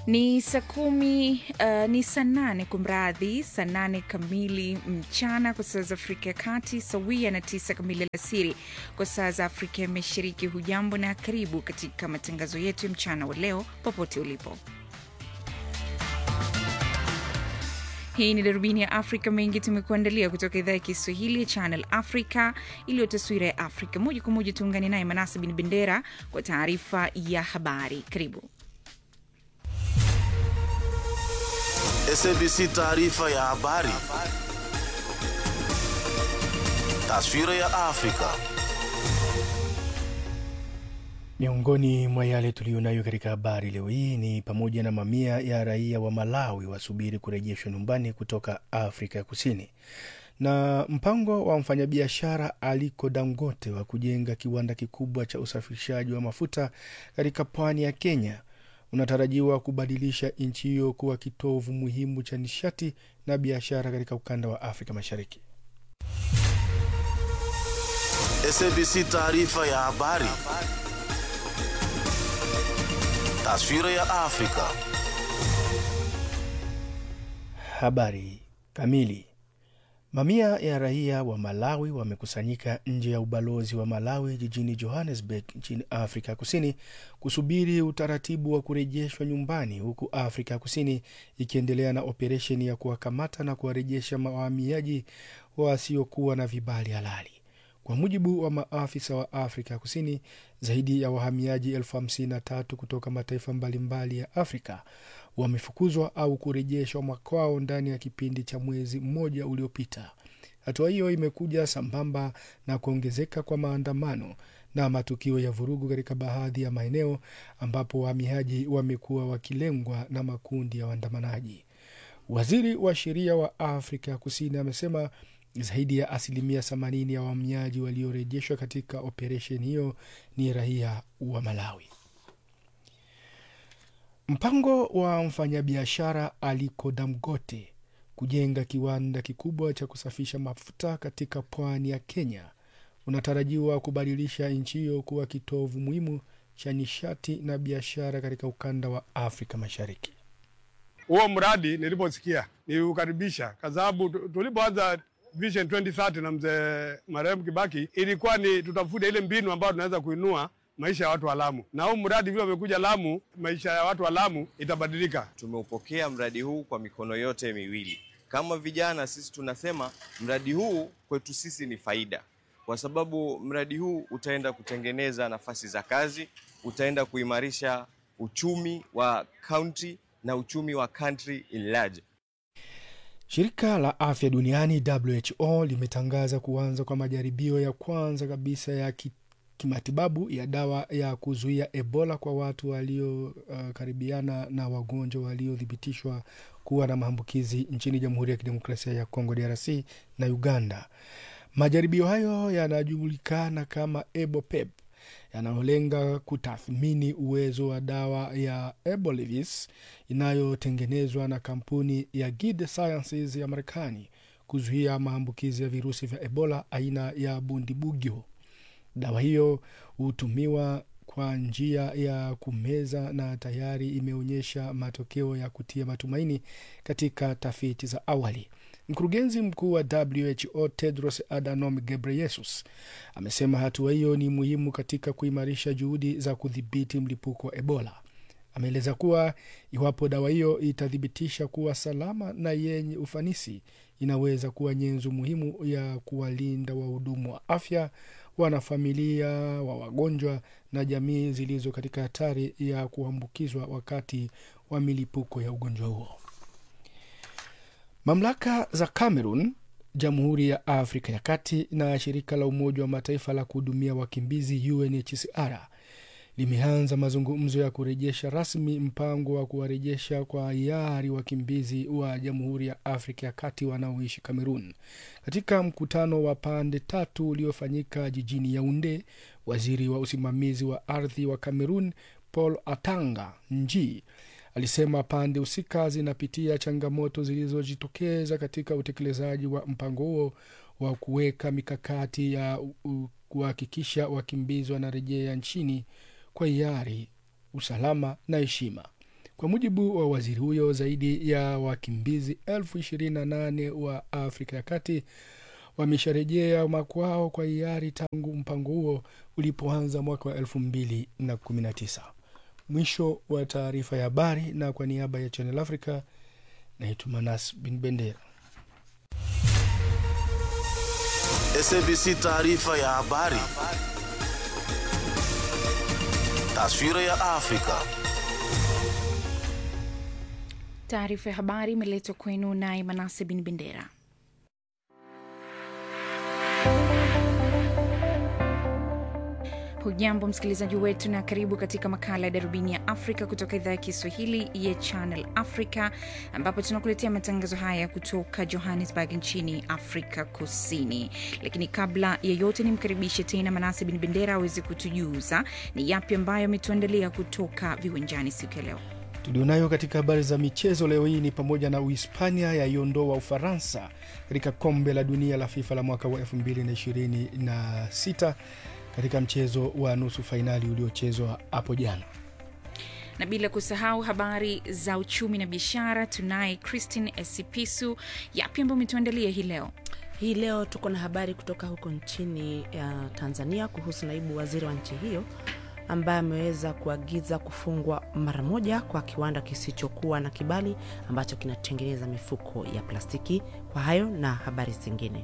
Ni saa kumi uh, ni saa nane kumradhi, saa nane kamili mchana kwa saa za Afrika ya Kati, sawia na tisa kamili alasiri kwa saa za Afrika ya Mashariki. Hujambo na karibu katika matangazo yetu ya mchana wa leo, popote ulipo. Hii ni darubini ya Afrika. Mengi tumekuandalia kutoka idhaa ya Kiswahili ya Channel Africa iliyo taswira ya Afrika. Moja kwa moja tuungane naye Manasa Bin Bendera kwa taarifa ya habari. Karibu. SABC taarifa ya habari. Taswira ya Afrika. Miongoni mwa yale tuliyonayo katika habari leo hii ni pamoja na mamia ya raia wa Malawi wasubiri kurejeshwa nyumbani kutoka Afrika ya Kusini, na mpango wa mfanyabiashara Aliko Dangote wa kujenga kiwanda kikubwa cha usafirishaji wa mafuta katika pwani ya Kenya unatarajiwa kubadilisha nchi hiyo kuwa kitovu muhimu cha nishati na biashara katika ukanda wa Afrika Mashariki. SABC taarifa ya habari. Taswira ya Afrika. Habari kamili. Mamia ya raia wa Malawi wamekusanyika nje ya ubalozi wa Malawi jijini Johannesburg nchini Afrika Kusini kusubiri utaratibu wa kurejeshwa nyumbani, huku Afrika Kusini ikiendelea na operesheni ya kuwakamata na kuwarejesha wahamiaji wasiokuwa na vibali halali. Kwa mujibu wa maafisa wa Afrika Kusini, zaidi ya wahamiaji elfu hamsini na tatu kutoka mataifa mbalimbali ya Afrika wamefukuzwa au kurejeshwa makwao ndani ya kipindi cha mwezi mmoja uliopita. Hatua hiyo imekuja sambamba na kuongezeka kwa maandamano na matukio ya vurugu katika baadhi ya maeneo ambapo wahamiaji wamekuwa wakilengwa na makundi ya waandamanaji. Waziri wa sheria wa Afrika Kusini amesema zaidi ya asilimia 80 ya wahamiaji waliorejeshwa katika operesheni hiyo ni raia wa Malawi. Mpango wa mfanyabiashara Aliko Dangote kujenga kiwanda kikubwa cha kusafisha mafuta katika pwani ya Kenya unatarajiwa kubadilisha nchi hiyo kuwa kitovu muhimu cha nishati na biashara katika ukanda wa Afrika Mashariki. Huo mradi niliposikia niliukaribisha kwa sababu tulipoanza Vision 2030 na mzee marehemu Kibaki ilikuwa ni tutafute ile mbinu ambayo tunaweza kuinua maisha ya watu wa Lamu, na huu mradi vile umekuja Lamu, maisha ya watu wa Lamu itabadilika. Tumeupokea mradi huu kwa mikono yote miwili. Kama vijana sisi tunasema mradi huu kwetu sisi ni faida, kwa sababu mradi huu utaenda kutengeneza nafasi za kazi, utaenda kuimarisha uchumi wa county na uchumi wa country in large. Shirika la afya duniani WHO limetangaza kuanza kwa majaribio ya kwanza kabisa ya ki, kimatibabu ya dawa ya kuzuia Ebola kwa watu waliokaribiana uh, na wagonjwa waliothibitishwa kuwa na maambukizi nchini Jamhuri ya Kidemokrasia ya Kongo DRC na Uganda. Majaribio hayo yanajulikana kama EBOPEP yanayolenga kutathmini uwezo wa dawa ya Ebolivis inayotengenezwa na kampuni ya Gilead Sciences ya Marekani kuzuia maambukizi ya virusi vya Ebola aina ya Bundibugyo. Dawa hiyo hutumiwa kwa njia ya kumeza na tayari imeonyesha matokeo ya kutia matumaini katika tafiti za awali. Mkurugenzi mkuu wa WHO Tedros Adhanom Ghebreyesus amesema hatua hiyo ni muhimu katika kuimarisha juhudi za kudhibiti mlipuko wa Ebola. Ameeleza kuwa iwapo dawa hiyo itathibitisha kuwa salama na yenye ufanisi, inaweza kuwa nyenzo muhimu ya kuwalinda wahudumu wa afya, wanafamilia wa wagonjwa na jamii zilizo katika hatari ya kuambukizwa wakati wa milipuko ya ugonjwa huo. Mamlaka za Cameroon, Jamhuri ya Afrika ya Kati na shirika la Umoja wa Mataifa la kuhudumia wakimbizi UNHCR limeanza mazungumzo ya kurejesha rasmi mpango wa kuwarejesha kwa hiari wakimbizi wa Jamhuri ya Afrika ya Kati wanaoishi Kamerun. Katika mkutano wa pande tatu uliofanyika jijini Yaunde, waziri wa usimamizi wa ardhi wa Kamerun Paul Atanga Nji alisema pande husika zinapitia changamoto zilizojitokeza katika utekelezaji wa mpango huo wa kuweka mikakati ya kuhakikisha wakimbizi wanarejea nchini kwa hiari, usalama na heshima. Kwa mujibu wa waziri huyo, zaidi ya wakimbizi elfu ishirini na nane wa Afrika ya Kati wamesharejea makwao kwa hiari tangu mpango huo ulipoanza mwaka wa elfu mbili na kumi na tisa. Mwisho wa taarifa ya habari, na kwa niaba ya Channel Africa naitwa Manas Bin Bendera. SABC taarifa ya habari. Taswira ya Afrika. Taarifa ya habari imeletwa kwenu naye Manase Bin Bendera. Hujambo msikilizaji wetu, na karibu katika makala ya Darubini ya Afrika kutoka idhaa ya Kiswahili ya Channel Africa, ambapo tunakuletea matangazo haya kutoka Johannesburg nchini Afrika Kusini. Lakini kabla ya yote, nimkaribishe tena Manase Bin Bendera aweze kutujuza ni yapi ambayo ametuandalia kutoka viwanjani siku ya leo. Tulionayo katika habari za michezo leo hii ni pamoja na Uhispania yaiondoa Ufaransa katika kombe la dunia la FIFA la mwaka wa 2026 katika mchezo wa nusu fainali uliochezwa hapo jana. na bila kusahau habari za uchumi na biashara, tunaye Christine Esipisu. Yapi ambayo umetuandalia hii leo? Hii leo tuko na habari kutoka huko nchini ya Tanzania kuhusu naibu waziri wa nchi hiyo ambaye ameweza kuagiza kufungwa mara moja kwa kiwanda kisichokuwa na kibali ambacho kinatengeneza mifuko ya plastiki. Kwa hayo na habari zingine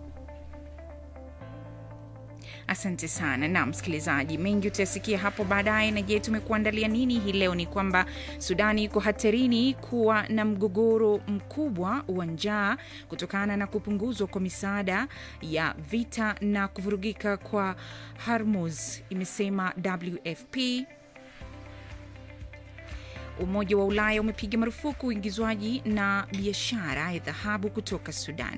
Asante sana na msikilizaji, mengi utayasikia hapo baadaye. Na je, tumekuandalia nini hii leo? Ni kwamba Sudani iko hatarini kuwa na mgogoro mkubwa wa njaa kutokana na kupunguzwa kwa misaada ya vita na kuvurugika kwa Hormuz, imesema WFP. Umoja wa Ulaya umepiga marufuku uingizwaji na biashara ya dhahabu kutoka Sudan.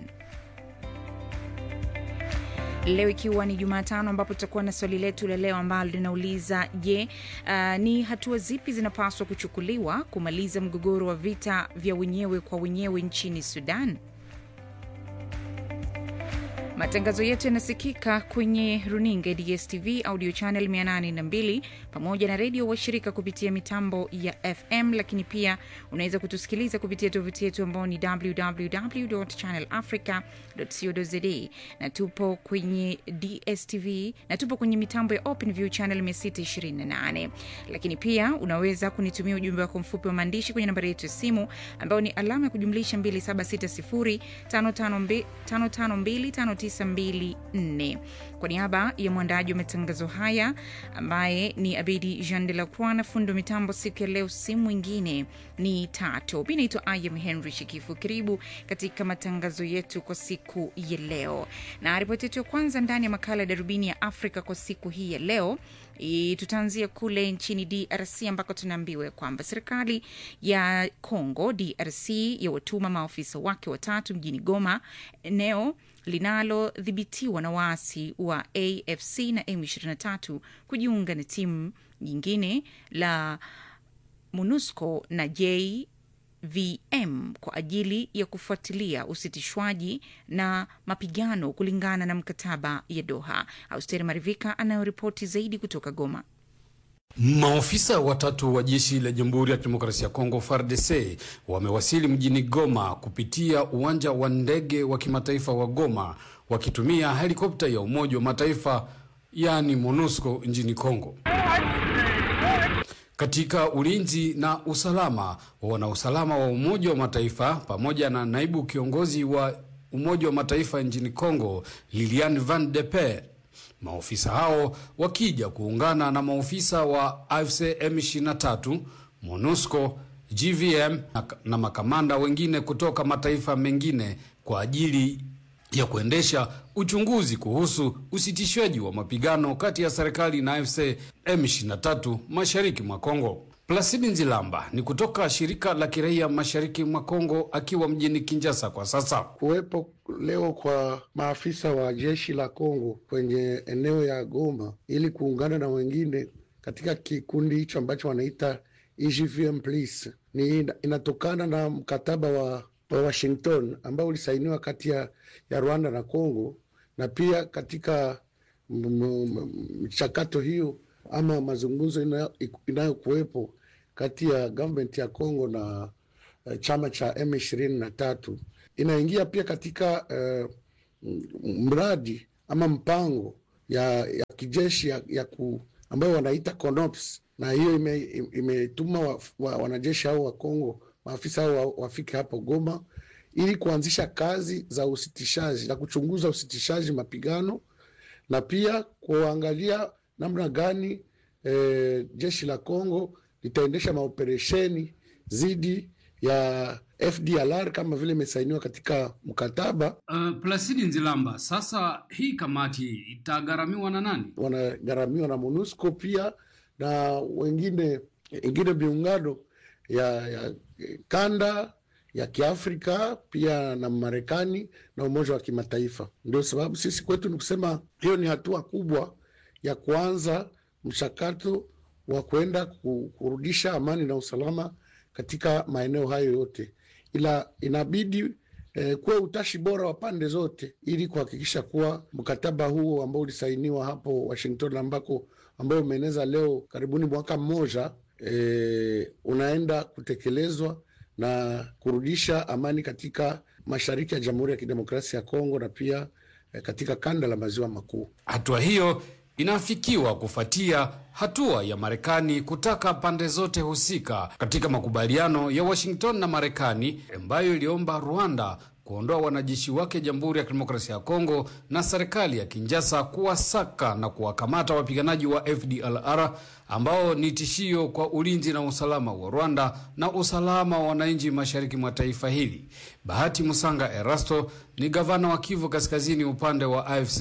Leo ikiwa ni Jumatano, ambapo tutakuwa na swali letu la leo ambalo linauliza je, uh, ni hatua zipi zinapaswa kuchukuliwa kumaliza mgogoro wa vita vya wenyewe kwa wenyewe nchini Sudan? Matangazo yetu yanasikika kwenye runinga ya DSTV audio channel 802 pamoja na redio washirika kupitia mitambo ya FM, lakini pia unaweza kutusikiliza kupitia tovuti yetu ambao ni www.channelafrica.co.za na tupo kwenye DSTV na tupo kwenye mitambo ya OpenView channel 628, lakini pia unaweza kunitumia ujumbe wako mfupi wa maandishi kwenye nambari yetu ya simu ambayo ni alama ya kujumlisha 2760552592 kwa niaba ya mwandaji wa matangazo haya ambaye ni Abedi Jean de la Croix na fundi wa mitambo siku ya leo, si mwingine ni Tato. Mi naitwa Ayam Henry Shikifu. Karibu katika matangazo yetu kwa siku ya leo, na ripoti yetu ya kwanza ndani ya makala ya Darubini ya Afrika kwa siku hii ya leo I- tutaanzia kule nchini DRC ambako tunaambiwa kwamba serikali ya Congo DRC yawatuma maafisa wake watatu mjini Goma, eneo linalodhibitiwa na waasi wa AFC na M23 kujiunga na timu nyingine la MONUSCO na JVM kwa ajili ya kufuatilia usitishwaji na mapigano kulingana na mkataba ya Doha. Austeri Marivika anayoripoti zaidi kutoka Goma. Maofisa watatu wa jeshi la Jamhuri ya Kidemokrasia ya Kongo FARDC wamewasili mjini Goma kupitia uwanja wa ndege wa kimataifa wa Goma wakitumia helikopta ya Umoja wa Mataifa yaani MONUSCO nchini Kongo katika ulinzi na usalama. Wanausalama wa Umoja wa Mataifa pamoja na naibu kiongozi wa Umoja wa Mataifa nchini Kongo Lilian Van de Peer maofisa hao wakija kuungana na maofisa wa AFC M23, MONUSCO, GVM na, na makamanda wengine kutoka mataifa mengine kwa ajili ya kuendesha uchunguzi kuhusu usitishwaji wa mapigano kati ya serikali na AFC M23 mashariki mwa Kongo. Plasidi Nzilamba ni kutoka shirika la kiraia mashariki mwa Kongo akiwa mjini Kinshasa kwa sasa. Kuwepo leo kwa maafisa wa jeshi la Kongo kwenye eneo ya Goma ili kuungana na wengine katika kikundi hicho ambacho wanaita EGVM Plus ni inatokana na mkataba wa, wa Washington ambao ulisainiwa kati ya, ya Rwanda na Kongo, na pia katika mchakato hiyo ama mazungumzo inayokuwepo kati ya government ya Congo na uh, chama cha M23 inaingia pia katika uh, mradi ama mpango ya, ya kijeshi ya, ya ku, ambayo wanaita CONOPS na hiyo imetuma ime wa, wa, wanajeshi hao wa Kongo maafisa hao wafike hapo Goma ili kuanzisha kazi za usitishaji na kuchunguza usitishaji mapigano na pia kuangalia namna gani e, jeshi la Kongo litaendesha maoperesheni dhidi ya FDLR kama vile imesainiwa katika mkataba. Uh, Plasidi Nzilamba, sasa hii kamati itagharamiwa na nani? Wanagharamiwa na MONUSCO pia na wengine wengine miungano ya, ya kanda ya Kiafrika pia na Marekani na Umoja wa Kimataifa. Ndio sababu sisi kwetu ni kusema hiyo ni hatua kubwa ya kuanza mchakato wa kwenda kurudisha amani na usalama katika maeneo hayo yote, ila inabidi eh, kuwe utashi bora wa pande zote ili kuhakikisha kuwa mkataba huo ambao ulisainiwa hapo Washington ambako ambao umeeneza leo karibuni mwaka mmoja eh, unaenda kutekelezwa na kurudisha amani katika mashariki ya Jamhuri ya Kidemokrasia ya Kongo na pia eh, katika kanda la maziwa makuu. Hatua hiyo inafikiwa kufuatia hatua ya Marekani kutaka pande zote husika katika makubaliano ya Washington na Marekani ambayo iliomba Rwanda kuondoa wanajeshi wake Jamhuri ya Kidemokrasia ya Kongo na serikali ya Kinshasa kuwasaka na kuwakamata wapiganaji wa FDLR ambao ni tishio kwa ulinzi na usalama wa Rwanda na usalama wa wananchi mashariki mwa taifa hili. Bahati Musanga Erasto ni gavana wa Kivu Kaskazini upande wa AFC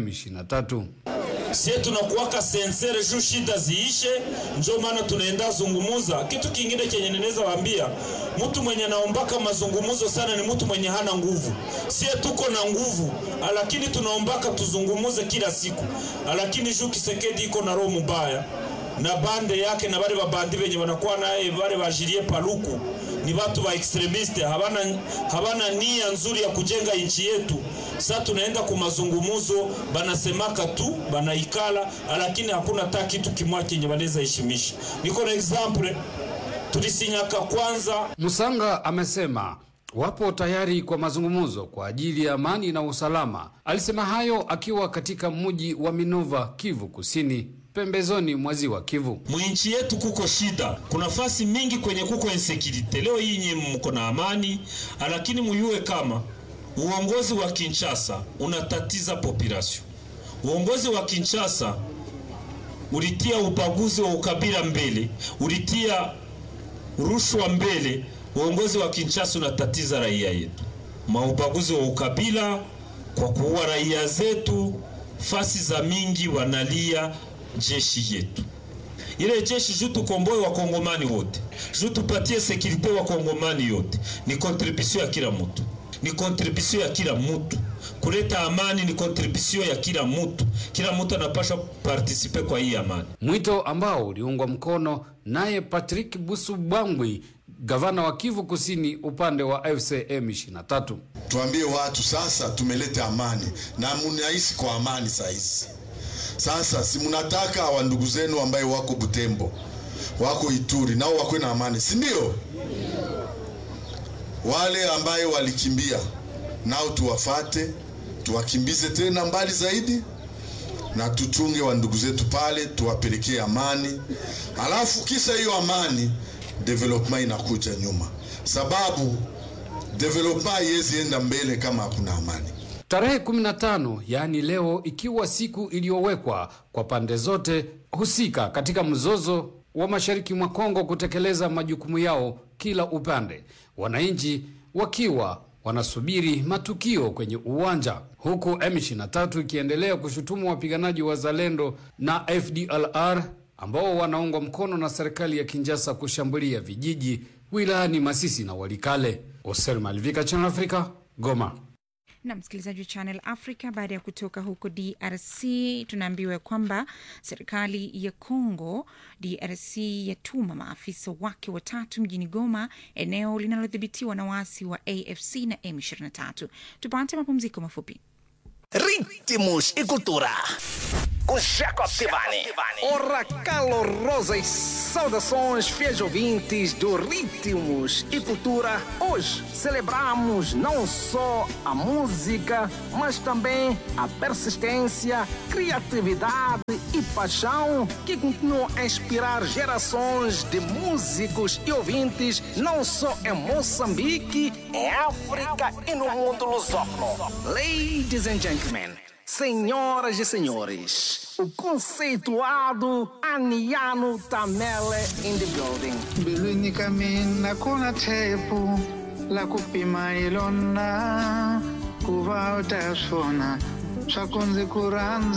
M23. Sie tunakuwaka sensere juu shida ziishe, njo maana tunaenda zungumuza. Kitu kingine kenye ninaweza waambia, mtu mwenye naombaka mazungumuzo sana ni mtu mwenye hana nguvu. Sie tuko na nguvu, lakini tunaombaka tuzungumuze kila siku, lakini juu Kisekedi iko na roho mubaya na bande yake na bale babandi benye banakuwa naye bale bajirie paluku ni batu ba extremiste, habana, habana nia nzuri ya kujenga nchi yetu. Sasa tunaenda ku mazungumuzo, banasemaka tu banaikala, lakini hakuna hata kitu kimwa kenye banaweza heshimisha. Niko na example, tulisinyaka kwanza. Musanga amesema wapo tayari kwa mazungumzo kwa ajili ya amani na usalama. Alisema hayo akiwa katika mji wa Minova, Kivu Kusini, pembezoni mwa ziwa Kivu. Mwinchi yetu kuko shida, kuna fasi mingi kwenye kuko insecurity. Leo hii nye mko na amani, lakini muyue kama uongozi wa Kinshasa unatatiza population. Uongozi wa Kinshasa ulitia ubaguzi wa ukabila mbele, ulitia rushwa mbele. Uongozi wa Kinshasa unatatiza raia yetu, maubaguzi wa ukabila kwa kuua raia zetu. Fasi za mingi wanalia jeshi yetu ile jeshi juu tukomboe wakongomani wote, juu tupatie sekurite wakongomani yote. Ni contribution ya kila mtu, ni contribution ya kila mtu. Kuleta amani ni contribution ya kila mtu, kila mtu anapaswa partisipe kwa hii amani. Mwito ambao uliungwa mkono naye Patrick Busubwangwi, gavana wa Kivu Kusini upande wa FCM 23. Tuambie watu sasa, tumeleta amani na munaishi kwa amani saizi sasa si mnataka wa ndugu zenu ambaye wako Butembo, wako Ituri, nao wakwe na amani, si ndio? Wale ambaye walikimbia nao tuwafate, tuwakimbize tena mbali zaidi, na tuchunge wa ndugu zetu pale, tuwapelekee amani. Alafu kisha hiyo amani, development inakuja nyuma, sababu development haiwezi enda mbele kama hakuna amani. Tarehe 15 yaani leo, ikiwa siku iliyowekwa kwa pande zote husika katika mzozo wa mashariki mwa Kongo kutekeleza majukumu yao kila upande, wananchi wakiwa wanasubiri matukio kwenye uwanja, huku M23 ikiendelea kushutumu wapiganaji wa Zalendo na FDLR ambao wanaungwa mkono na serikali ya Kinshasa kushambulia vijiji wilayani Masisi na Walikale. Oser Malvika, Channel Africa, Goma na msikilizaji wa Channel Africa. Baada ya kutoka huko DRC, tunaambiwa kwamba serikali ya Congo DRC yatuma maafisa wake watatu mjini Goma, eneo linalodhibitiwa na waasi wa AFC na M23. Tupate mapumziko mafupi. ritmos e cultura. Com Jacob Tivani. Ora, calorosas saudações, fiéis ouvintes do Ritmos e Cultura. Hoje celebramos não só a música, mas também a persistência, criatividade e paixão que continuam a inspirar gerações de músicos e ouvintes, não só em Moçambique, Em África e no mundo lusófono. Ladies and gentlemen, senhoras e senhores, o conceituado Aniano Tamele in the building. mbilwini ka mina ku na tshepo la ku pima hi lona ku va u ta swona swa ku ndzi ku rhandza